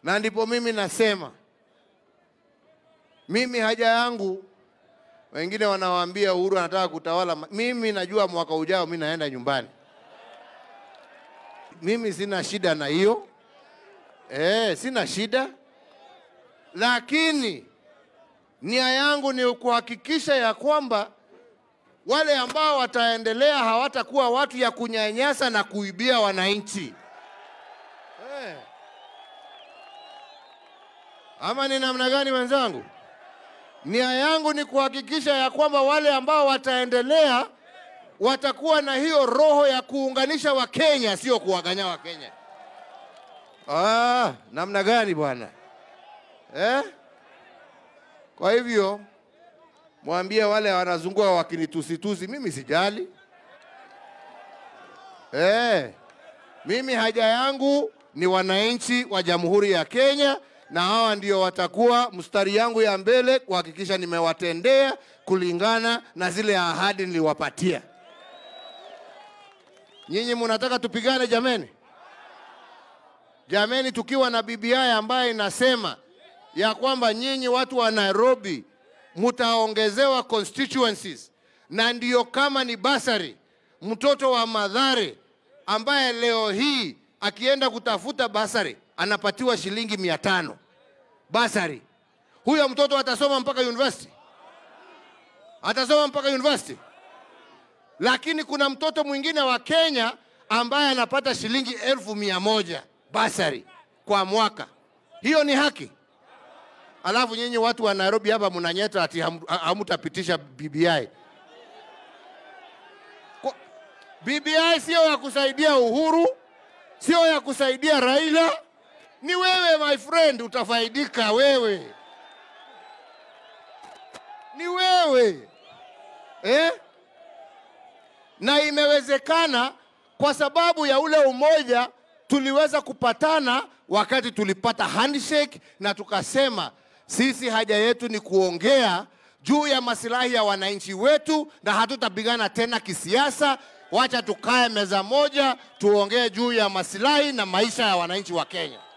na ndipo mimi nasema mimi haja yangu, wengine wanawaambia Uhuru anataka kutawala. Mimi najua mwaka ujao mimi naenda nyumbani. Mimi sina shida na hiyo eh, sina shida, lakini nia yangu ni kuhakikisha ya kwamba wale ambao wataendelea hawatakuwa watu ya kunyanyasa na kuibia wananchi eh. Ama ni namna gani wenzangu? Nia yangu ni kuhakikisha ya kwamba wale ambao wataendelea watakuwa na hiyo roho ya kuunganisha Wakenya, sio kuwaganya Wakenya. Ah, namna gani bwana eh? Kwa hivyo mwambie wale wanazungua wakinitusitusi, mimi sijali eh. Mimi haja yangu ni wananchi wa Jamhuri ya Kenya, na hawa ndio watakuwa mstari yangu ya mbele kuhakikisha nimewatendea kulingana na zile ahadi niliwapatia. Nyinyi mnataka tupigane jameni? Jameni, tukiwa na BBI ambaye inasema ya kwamba nyinyi watu wa Nairobi mtaongezewa constituencies, na ndiyo kama ni basari, mtoto wa Madhare ambaye leo hii akienda kutafuta basari anapatiwa shilingi mia tano basari, huyo mtoto atasoma mpaka university, atasoma mpaka university. Lakini kuna mtoto mwingine wa Kenya ambaye anapata shilingi elfu mia moja basari kwa mwaka. Hiyo ni haki? Alafu nyinyi watu wa Nairobi hapa mnanyeta ati ham- ha- hamtapitisha BBI. Kwa- BBI sio ya kusaidia Uhuru, sio ya kusaidia Raila, ni wewe my friend, utafaidika wewe, ni wewe eh? Na imewezekana kwa sababu ya ule umoja tuliweza kupatana wakati tulipata handshake na tukasema sisi haja yetu ni kuongea juu ya masilahi ya wananchi wetu na hatutapigana tena kisiasa. Wacha tukae meza moja tuongee juu ya masilahi na maisha ya wananchi wa Kenya.